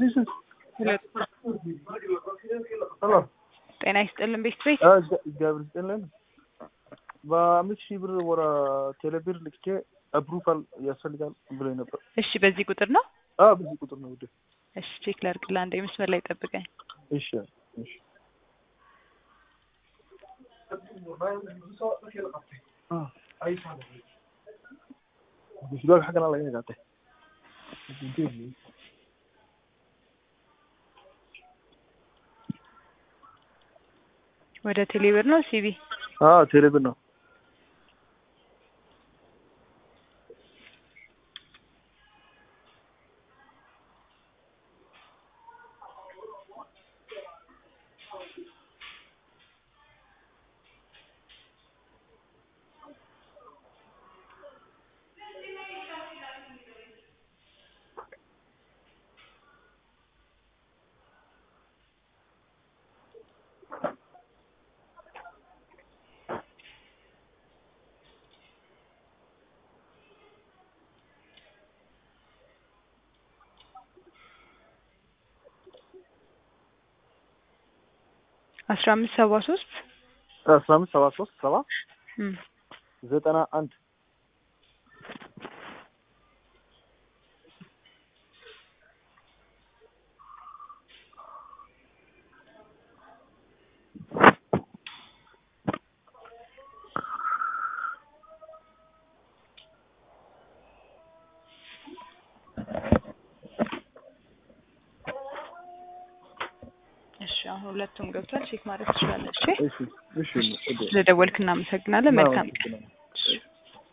ሁለት ሄሎ ጤና ይስጥልን ቤት ቤት እግዚአብሔር ይስጥልን። በአምስት ሺህ ብር ወደ ቴሌብር ልኬ አፕሩቫል ያስፈልጋል ብሎ ነበር። እሺ በዚህ ቁጥር ነው አዎ በዚህ ቁጥር ነው ውዴ። እሺ ቼክ ላድርግልህ አንዴ መስመር ላይ ጠብቀኝ እሺ እሺ bisbaag xaggana laga qaatay ወደ ቴሌብር ነው ሲቢ አዎ ቴሌብር ነው አስራ አምስት ሰባ ሶስት አስራ አምስት ሰባ ሶስት ሰባ ዘጠና አንድ እሺ አሁን ሁለቱም ገብቷል ቼክ ማድረግ ትችላለች እሺ እሺ ስለደወልክ እናመሰግናለን መልካም ቀን